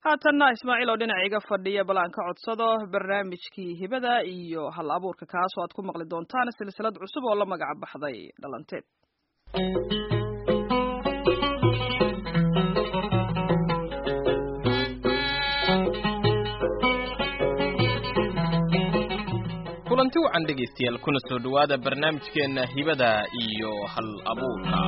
haatanna ismaaciil oo dhinaca iga fadhiya bal aan ka codsado barnaamijkii hibada iyo hal abuurka kaasoo aad ku maqli doontaan silsilad cusub oo la magac baxday dhalanteed kulanti wacan dhegaystayaal kuna soo dhowaada barnaamijkeenna hibada iyo hal abuurka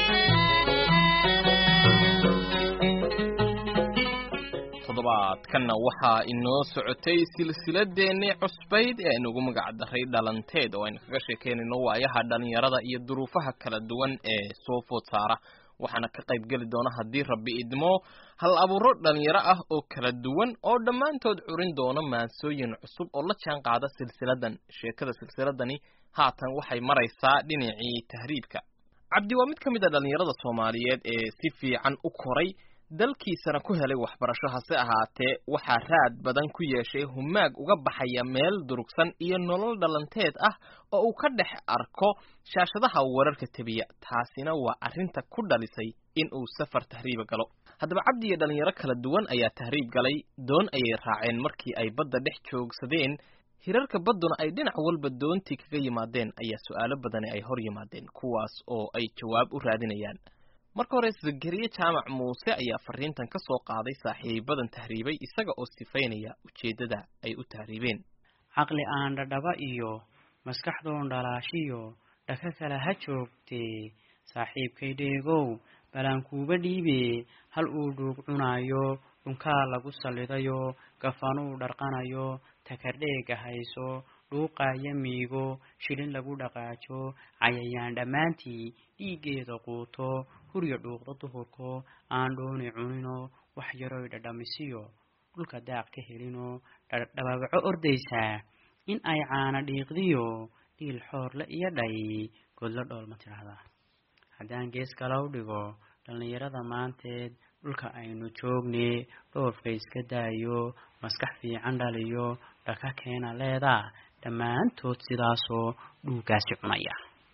toddobaadkanna waxaa inoo socotay silsiladeennii cusbayd ee aynugu magac daray dhalanteed oo aynu kaga sheekeynayno waayaha dhallinyarada iyo duruufaha kala duwan ee soo food saara waxaana ka qayb geli doona haddii rabbi idmo hal abuuro dhallinyaro ah oo kala duwan oo dhammaantood curin doona maansooyin cusub oo la jaan qaada silsiladan sheekada silsiladani haatan waxay maraysaa dhinacii tahriibka cabdi waa mid ka mid a dhallinyarada soomaaliyeed ee si fiican u koray dalkiisana ku helay waxbarasho hase ahaatee waxaa raad badan ku yeeshay humaag uga baxaya meel durugsan iyo nolol dhalanteed ah oo uu ka dhex arko shaashadaha wararka tebiya taasina waa arrinta ku dhalisay in uu safar tahriiba galo haddaba cabdi iyo dhallinyaro kala duwan ayaa tahriib galay doon ayay raaceen markii ay badda dhex joogsadeen hirarka badduna ay dhinac walba doontii kaga yimaadeen ayaa su'aalo badani ay hor yimaadeen kuwaas oo ay jawaab u raadinayaan marka hore zakariye jaamac muuse ayaa fariintan ka soo qaaday saaxiibadan tahriibay isaga oo sifaynaya ujeeddada ay u tahriibeen caqli aan dhadhaba iyo maskaxdoon dhalaashiyo dhaka kale ha joogtee saaxiibkay dheegow balankuuba dhiibe hal uu dhuug cunaayo dhunkaa lagu sallidayo gafanuu dharqanayo takardheega hayso dhuuqaaya miigo shilin lagu dhaqaajo cayayaan dhammaantii dhiiggeeda quuto hurya dhuuqda duhurko aan dhooni cunino wax yaroy dhadhamisiyo dhulka daaq ka helino dhababaco ordaysaa in ay caana dhiiqdiyo dhiil xoorle iyo dhay godlo dhool ma tidhaahdaa haddaan gees kalow dhigo dhallinyarada maanteed dhulka aynu joogne dhoofka iska daayo maskax fiican dhaliyo dhaka keena leedaa dhammaantood sidaasoo dhuugaasi cunaya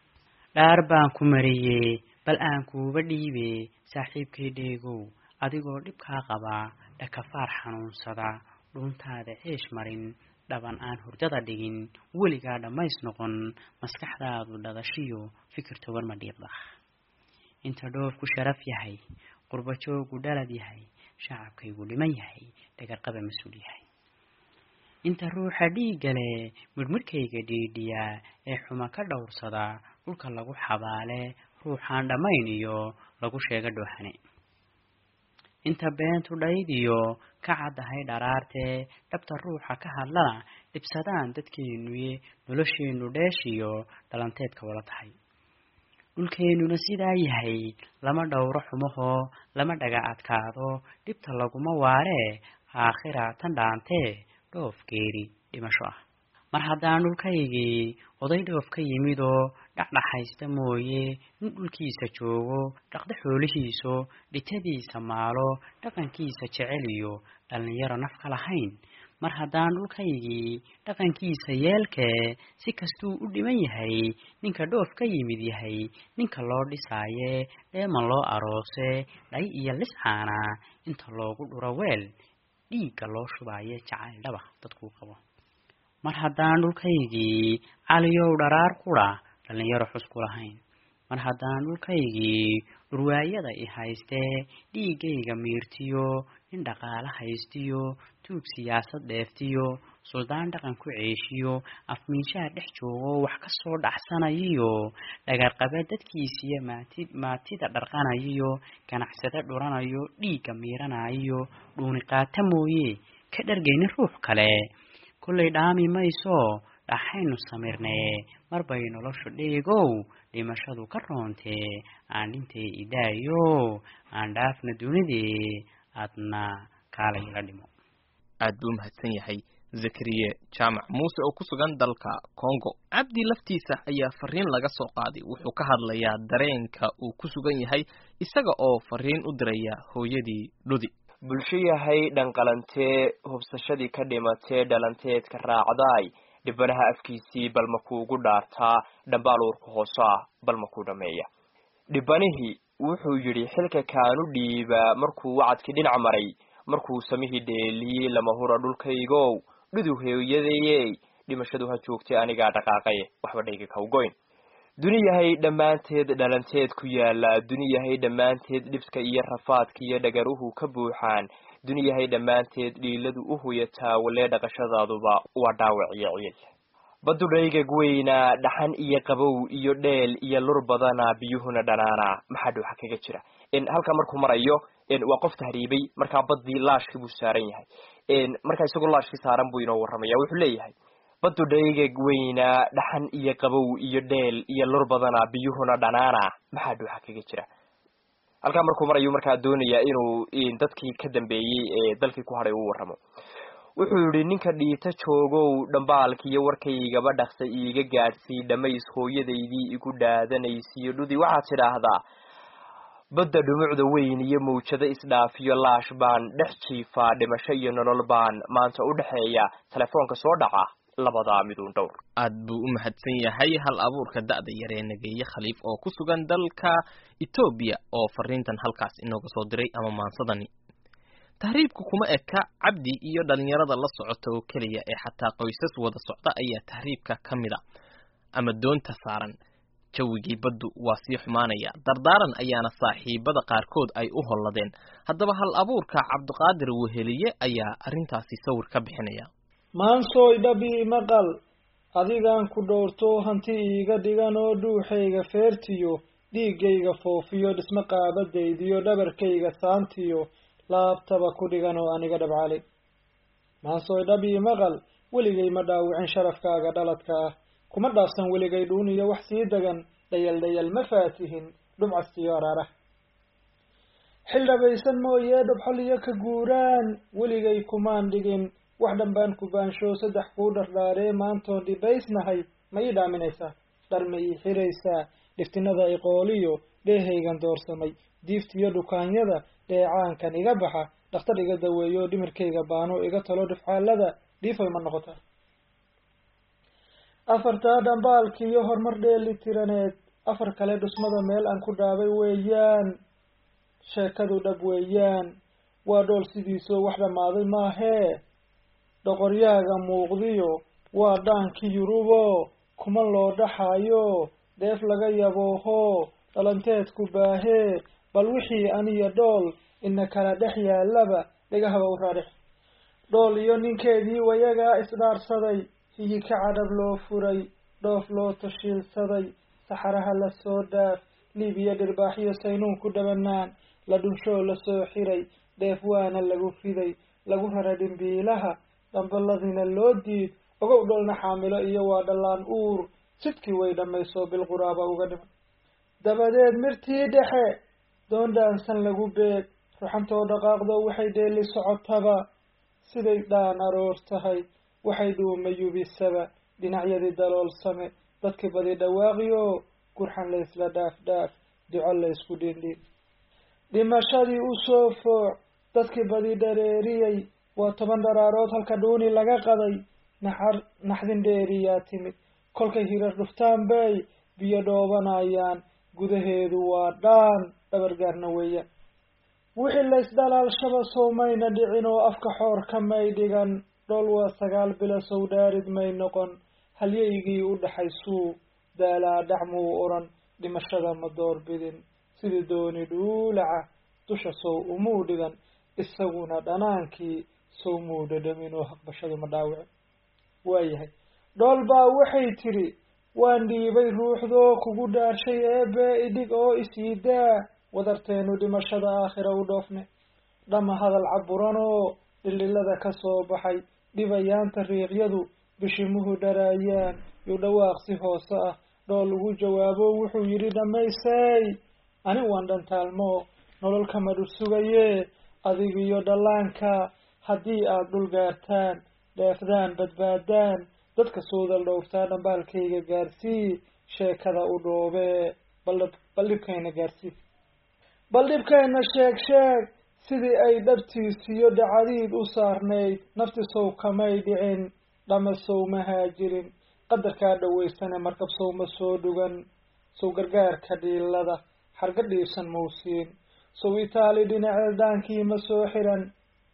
dhaar baan ku mariyey bal aan kuuba dhiibe saaxiibkay dheegow adigoo dhibkaa qabaa dhakafaar xanuunsada dhuuntaada ceesh marin dhaban aan hurdada dhigin weligaa dhammays noqon maskaxdaadu dhadashiyo fikir togan ma dhiiqda inta dhoofku sharaf yahay qurbajoogu dhalad yahay shacabkaygu dhiman yahay dhagarqaba mas-uul yahay inta ruuxa dhiiggale midhmidhkayga dhiidhiyaa ee xuma ka dhowrsada dhulka lagu xabaale ruuxaan dhammayn iyo lagu sheega dhoohane inta beentu dhaydiyo ka caddahay dharaartee dhabta ruuxa ka hadlana dhibsadaan dadkeennuye nolosheennu dheeshiyo dhalanteedka wala tahay dhulkeennuna sidaa yahay lama dhowro xumahoo lama dhaga adkaado dhibta laguma waaree aakhira tan dhaantee dhoof geeri dhimasho ah mar haddaan dhulkaygii oday dhoof ka yimidoo dhacdhaxaysta mooye nin dhulkiisa joogo dhaqda xoolihiiso dhitadiisa maalo dhaqankiisa jecel iyo dhallinyaro naf ka lahayn mar haddaan dhulkaygii dhaqankiisa yeelkee si kastuu u dhiman yahay ninka dhoof ka yimid yahay ninka loo dhisaaye dheeman loo aroose dhay iyo liscaana inta loogu dhuro weel dhiigga loo shubaaye jacayl dhaba dadkuu qabo mar haddaan dhulkaygii caliyow dharaar qudha dhallinyaro xus ku lahayn mar haddaan dhulkaygii dhurwaayada i haystee dhiiggayga miirtiyo nin dhaqaale haystiyo tuug siyaasad dheeftiyo suldaan dhaqan ku ceeshiyo afmiishaha dhex joogo wax ka soo dhacsanayiyo dhagarqabe dadkiisiyo maati maatida dharqanayiyo ganacsade dhuranayo dhiigga miiranayiyo dhuuni qaata mooye ka dhargaynin ruux kale kollay dhaami mayso dhaxaynu samirnee mar bay noloshu dheegow dhimashadu ka roontee aan dhintay idaayo aan dhaafna dunidee aadna kaalay la dhimo aad buu mahadsan yahay zakariye jaamac muuse oo ku sugan dalka congo cabdi laftiisa ayaa fariin laga soo qaaday wuxuu ka hadlayaa dareenka uu ku sugan yahay isaga oo fariin u diraya hooyadii dhudi bulsho yahay dhanqalantee hubsashadii ka dhimatee dhalanteedka raacdaay dhibanaha afkiisii bal ma kuugu dhaartaa dhambaal uurka hoose ah bal ma kuu dhammeeya dhibanihii wuxuu yidhi xilka kaanu dhiibaa markuu wacadkii dhinac maray markuu samihii dheeliyey lama hura dhulkaygow dhudu hooyadayey dhimashadu ha joogtay anigaa dhaqaaqaye waxba dhayga kawgoyn duni yahay dhammaanteed dhalanteed ku yaala duni yahay dhammaanteed dhibska iyo rafaadka iyo dhagaruhu ka buuxaan duni yahay dhammaanteed dhiiladu u huyataa walee dhaqashadaaduba waa dhaawac iyo ciil baddu dhaygag weynaa dhaxan iyo qabow iyo dheel iyo lur badana biyuhuna dhanaana maxaa dhuuxa kaga jira halkaa markuu marayo waa qof tahriibay markaa baddii laashkii buu saaran yahay markaa isagoo laashkii saaran buu inoo warramaya wuxuu leeyahay baddu dhaygag weynaa dhaxan iyo qabow iyo dheel iyo lur badana biyuhuna dhanaana maxaa dhuuxa kaga jira halkaa markuu marayu markaa doonayaa inuu dadkii ka dambeeyey ee dalkii ku hadhay u warramo wuxuu yidhi ninka dhiita joogow dhambaalkiiyo warkaygaba dhaqsa iiga gaadhsii dhammays hooyadaydii igu dhaadanaysiyo dhudi waxaad tidhaahdaa badda dhumucda weyn iyo mawjado isdhaafiyo laash baan dhex jiifaa dhimasho iyo nolol baan maanta u dhexeeya telefoonka soo dhaca labadaa miduun dhowr aad buu u mahadsan yahay hal abuurka da'da yaree nageeye khaliif oo ku sugan dalka etoobiya oo fariintan halkaas inooga soo diray ama maansadani tahriibku kuma eka cabdi iyo dhalinyarada la socota oo keliya ee xataa qoysas wada socda ayaa tahriibka ka mid a ama doonta saaran jawigii baddu waa sii xumaanaya dardaaran ayaana saaxiibada qaarkood ay u holladeen haddaba hal abuurka cabdiqaadir weheliye ayaa arrintaasi sawir ka bixinaya maansooy dhabii maqal adigaan ku dhowrto hanti iiga dhigan oo dhuuxayga feertiyo dhiiggayga foofiyo dhismo qaabadaydiyo dhabarkayga saantiyo laabtaba ku dhigan oo aniga dhabcali maansooy dhabii maqal weligay ma dhaawicin sharafkaaga dhaladka ah kuma dhaafsan weligay dhuuniyo wax sii degan dhayal dhayal ma faatihin dhubcastiyo araarah xil dhabaysan mooyee dhobxol iyo ka guuraan weligay kumaan dhigin wax dhanbaan ku baansho saddex kuu dhardhaaree maantoon dhibaysnahay ma ii dhaaminaysaa dhar ma ii xiraysaa dhiftinada iqooliyo dheehaygan doorsamay diiftiyo dhukaanyada dheecaankan iga baxa dhakhtar iga daweeyo dhimirkayga baano iga talo dhifcaalada dhiifay ma noqotaa afartaa dhambaalkiiyo horumar dheeli tiraneed afar kale dhusmada meel aan ku dhaabay weeyaan sheekadu dhab weeyaan waa dhool sidiisoo wax dhammaaday maahee dhoqoryaaga muuqdiyo waa dhaankii yurubo kuma loo dhaxaayo dheef laga yabooho dhalanteedku baahee bal wixii aniyo dhool ina kala dhex yaalaba dhegahaba u raadhix dhool iyo ninkeedii wayagaa isdhaarsaday hiyi ka cadhab loo furay dhoof loo tashiilsaday saxaraha la soo dhaaf liibiya dhirbaaxyo saynuun ku dhabanaan la dhunshoo lasoo xiray dheef waana lagu fiday lagu rara dhimbiilaha dhambaladiina loo diid ogow dholna xaamilo iyo waa dhallaan uur sidkii way dhammayso bilquraaba uga dhiman dabadeed mirtii dhexe doon dhaansan lagu beeg ruxantoo dhaqaaqdo waxay dheeli socotaba siday dhaan aroor tahay waxay dhuuma yubisaba dhinacyadii daloolsame dadkii badi dhawaaqiyo gurxan laysla dhaaf dhaaf duco laysku dhindhin dhimashadii u soo fooc dadkii badi dhareeriyey waa toban dharaarood halka dhuuni laga qaday naxar naxdin dheeriyaa timid kolkay hirar dhuftaan bay biyo dhoobanayaan gudaheedu waa dhaan dhabargaarna weeyaan wixii laysdhalaalshaba sowmayna dhicin oo afka xoor ka may dhigan dhool waa sagaal bilo sow dhaarid may noqon halyaygii u dhaxaysuu daalaa dhacmuu odhan dhimashada ma doorbidin sidii dooni dhuulaca dusha sow umuu dhigan isaguna dhanaankii sow muu dhadhamin oo haqbashadu ma dhaawicin waayahay dhool baa waxay tidhi waan dhiibay ruuxdoo kugu dhaarshay eebe idhig oo isiidaa wadarteenu dhimashada aakhira u dhoofne dhama hadal caburanoo dhildhilada ka soo baxay dhibayaanta riiqyadu bishimuhu dharaayaan yu dhawaaqsi hoose ah dhool ugu jawaabo wuxuu yidhi dhammaysay ani waan dhantaalmo nolol kama dhul sugaye adigiyo dhallaanka haddii aad dhul gaartaan dheefdaan badbaadaan dadka soodal dhowrtaa dhambaalkayga gaarsii sheekada u dhoobee bal dhibkayna gaarsii bal dhibkayna sheeg sheeg sidii ay dhabtiisiyo dhacadiid u saarnayd nafti sow kamay dhicin dhama sow ma haajirin qadarkaa dhawaysane markab sow ma soo dhugan sow gargaarka dhiilada xarga dhiibsan mawsiin sow itaali dhinaceed dhaankii ma soo xiran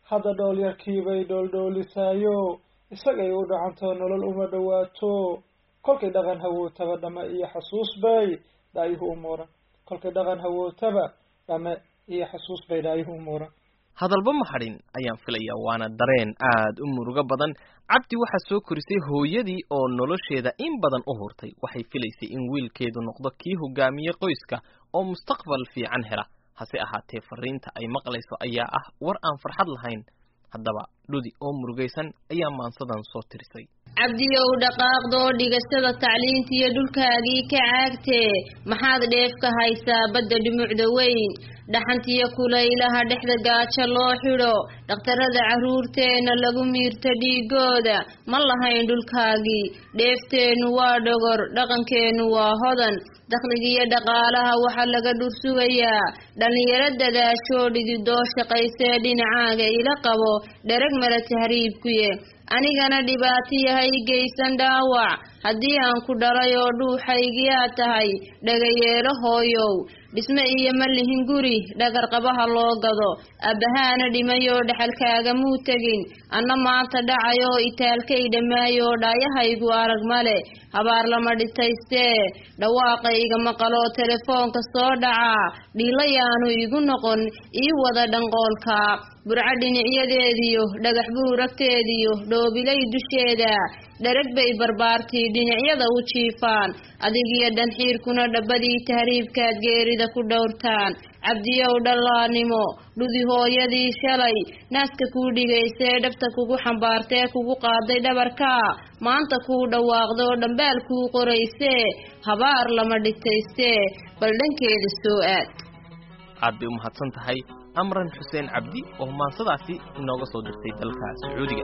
hadda dhool yarkiibay dhooldhoolisaayo isagay u dhacantoo nolol uma dhowaato kolkay dhaqan hawootaba dhame iyo xasuus bay dhaayuhu u muuran kolkay dhaqan hawootaba dhame iyo xasuus bay dhaayuhu u muuran hadalba ma hadhin ayaan filayaa waana dareen aad u murugo badan cabdi waxaa soo korisay hooyadii oo nolosheeda in badan u hurtay waxay filaysay in wiilkeedu noqdo kii hogaamiye qoyska oo mustaqbal fiican hela hase ahaatee fariinta ay maqlayso ayaa ah war aan farxad lahayn haddaba dhudi oo murugaysan ayaa maansadan soo tirisay cabdiyow dhaqaaqdoo dhigashada tacliinta iyo dhulkaagii ka caagtee maxaad dheef ka haysaa badda dhumucda weyn dhaxantiyo kulaylaha dhexda gaajo loo xidho dhakhtarada carruurteenna lagu miirto dhiigooda ma lahayn dhulkaagii dheefteennu waa dhogor dhaqankeennu waa hodan dakhligiiyo dhaqaalaha waxaa laga dhursugayaa dhallinyaro dadaashoo dhididoo shaqaysee dhinacaaga ila qabo dherag mala tahriibkuye anigana dhibaato yahay geysan dhaawac haddii aan ku dhalay oo dhuuxaygiyaa tahay dhagayeelo hooyow dhisme iyo ma lihin guri dhagar qabaha loo gado abbahaana dhimayoo dhexalkaagamuu tegin anna maanta dhacayoo itaalkay dhammaayoo dhaayahaygu arag male habaar lama dhitaystee dhawaaqayga maqaloo telefoonka soo dhacaa dhiilayaanu igu noqon ii wada dhanqoolka burco dhinacyadeediyo dhagax buuragteediyo dhoobilay dusheeda dherag bay barbaartii dhinacyada u jiifaan adigiyo dhanxiirkuna dhabbadii tahriibkaad geerida ku dhowrtaan cabdiyow dhallaanimo dhudi hooyadii shalay naaska kuu dhigaysee dhabta kugu xambaartee kugu qaaday dhabarkaa maanta kuu dhawaaqdoo dhambaal kuu qoraysee habaar lama dhitaystee bal dhankeeda soo aad aad bay u mahadsan tahay amran xuseen cabdi oo maansadaasi inooga soo dirtay dalka sacuudiga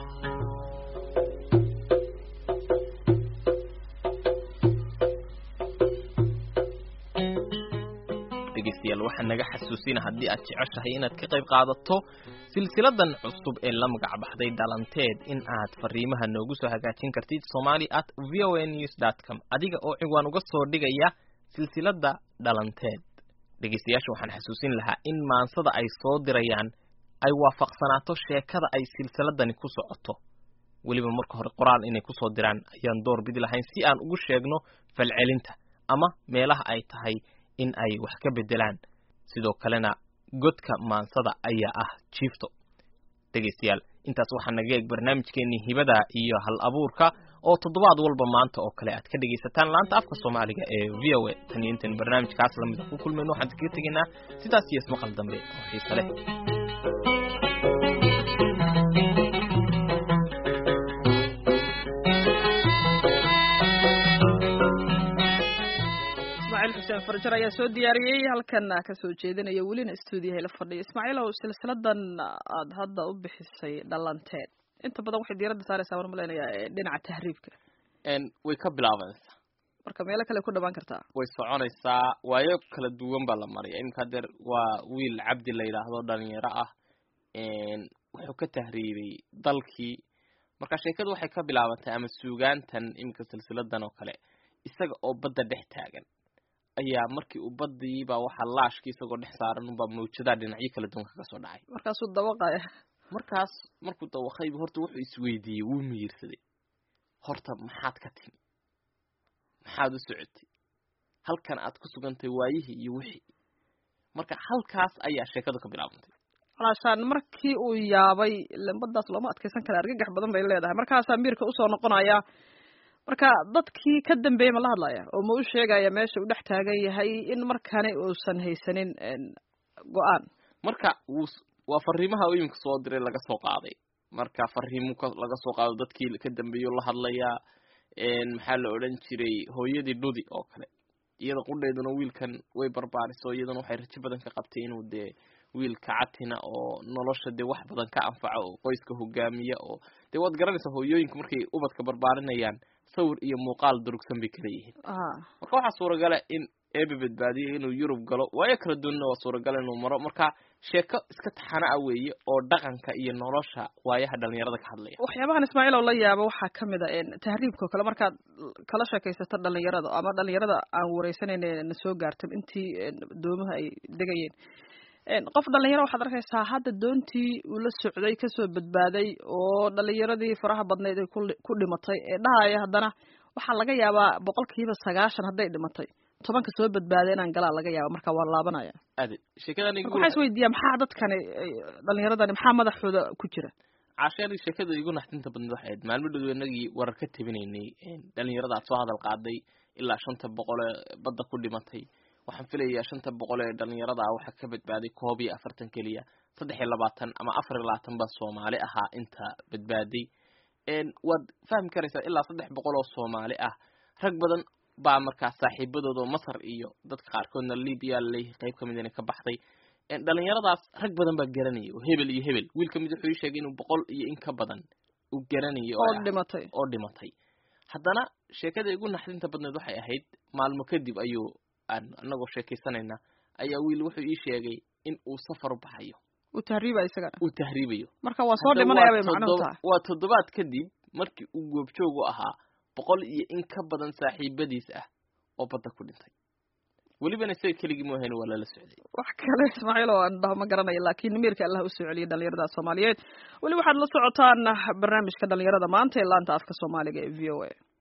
dhegeystayaal waxaa naga xasuusina haddii aad jeceshahay inaad ka qayb qaadato silsiladan cusub ee la magac baxday dhalanteed in aad fariimaha noogu soo hagaajin kartid somali at v o a news dot com adiga oo ciwaan uga soo dhigaya silsilada dhalanteed dhegeystayaasha waxaan xasuusin lahaa in maansada ay soo dirayaan ay waafaqsanaato sheekada ay silsiladani ku socoto weliba marka hore qoraal inay kusoo diraan ayaan door bidi lahayn si aan ugu sheegno falcelinta ama meelaha ay tahay in ay wax ka bedelaan sidoo kalena godka maansada ayaa ah jiifto dhegeystayaal intaas waxaa naga eeg barnaamijkeenii hibada iyo hal abuurka oo toddobaad walba maanta oo kale aad ka dhegaysataan laanta afka soomaaliga ee v o a tan iyo intan barnaamijkaas lamida ku kulmayno waxaan kaga tegaynaa sidaas iyo ismaqal dambe oo xiise leh ismaaciil xuseen farjar ayaa soo diyaariyey halkana kasoo jeedinaya welina stuudiyaha la fadhiya ismaaciilow silsiladan aad hadda u bixisay dhalanteed inta badan waxay diiradda saaraysaa waan malaynayaa dhinaca tahriibka way ka bilaabanaysaa marka meelo kale ku dhamaan kartaa way soconaysaa waayo kala duwan baa la maraya iminka hadeer waa wiil cabdi la yidhaahdo dhalinyaro ah wuxuu ka tahriibay dalkii marka sheekadu waxay ka bilaabantay ama suugaantan iminka silsiladan oo kale isaga oo badda dhex taagan ayaa markii uu badiibaa waxaa laashkii isagoo dhex saaran unbaa mawjadaha dhinacyo kala duwan kaga soo dhacay markaasuu dawaqaya markaas markuu dawaqayba horta wuxuu isweydiiyey wuu miyirsaday horta maxaad ka timi maxaad u socotay halkan aad ku sugantay waayihii iyo wixii marka halkaas ayaa sheekadu ka bilaabantay walaashaan markii uu yaabay lambadaas looma adkaysan kara argagax badan bay leedahay markaasaa miirka usoo noqonaya marka dadkii ka dambeeyey ma la hadlaya oo ma u sheegaya meesha uu dhex taagan yahay in markani uusan haysanin go-aan marka wuu waa fariimaha u iminka soo diray laga soo qaaday marka fariimu laga soo qaado dadkii ka dambeeyo la hadlayaa maxaa la odhan jiray hooyadii dhudi oo kale iyada qudheeduna wiilkan way barbaariso iyaduna waxay rajo badan ka qabtay inuu dee wiilka catina oo nolosha dee wax badan ka anfaco oo qoyska hogaamiya oo dee waad garanaysaa hooyooyinku markay ubadka barbaarinayaan sawir iyo muuqaal durugsan bay kala yihiin marka waxaa suuragala in eebe badbaadiyo inuu yurub galo waayo kala duwanna waa suuragala inuu maro marka sheeko iska taxana a weeye oo dhaqanka iyo nolosha waayaha dhalinyarada ka hadlaya waxyaabahan ismaaciil oo la yaabo waxaa kamid a tahriibka oo kale markaad kala sheekaysato dhalinyarada ama dhalinyarada aan wareysanayna na soo gaartan intii doomaha ay degayeen qof dhalinyaro waxaad arkaysaa hadda doontii uu la socday kasoo badbaaday oo dhalinyaradii faraha badnayd ay ku dhimatay ee dhahaya haddana waxaa laga yaabaa boqolkiiba sagaashan hadday dhimatay tobanka soo badbaaday inaan galaa laga yaaba marka waa laabanaya ade sheekadan marka waxaa is weydiiyaa maxaa dadkani dhalinyaradani maxaa madaxooda ku jira caasheeri sheekada igu naxdinta badneed waxay ahayd maalmo dhow inagii warar ka tabinaynay dhalinyarada aad soo hadal qaaday ilaa shanta boqol ee badda ku dhimatay waxaan filayaa shanta boqol ee dhalinyarada ah waxaa ka badbaaday koob iyo afartan keliya saddex iyo labaatan ama afar iyo labaatan baa soomaali ahaa inta badbaaday waad fahmi karaysaa ilaa saddex boqol oo soomaali ah rag badan baa markaa saaxiibadooda oo masar iyo dadka qaarkoodna libya laleeyahay qayb kamid inay ka baxday dhalinyaradaas rag badan baa garanaya oo hebel iyo hebel wiil kamid wuxuu ii sheegay inuu boqol iyo in ka badan uu garanayo oo dhimatay oo dhimatay haddana sheekada igu naxdinta badneed waxay ahayd maalmo kadib ayuu aan anagoo sheekaysanayna ayaa wiil wuxuu ii sheegay in uu safar u baxayo uu tahriibayo isagana uu tahriibayo marka waa soo dhimanaya bay macnuhu tahay waa toddobaad kadib markii uu goobjoog u ahaa boqol iyo in ka badan saaxiibadiis ah oo badda ku dhintay welibana isaga keligii mu ahayn waa lala socday wax kale ismaaciil oo aan dhaho ma garanayo laakiin miirka allah usoo celiyay dhalinyarada soomaaliyeed weli waxaad la socotaan barnaamijka dhalinyarada maanta ee laanta afka soomaaliga ee v o a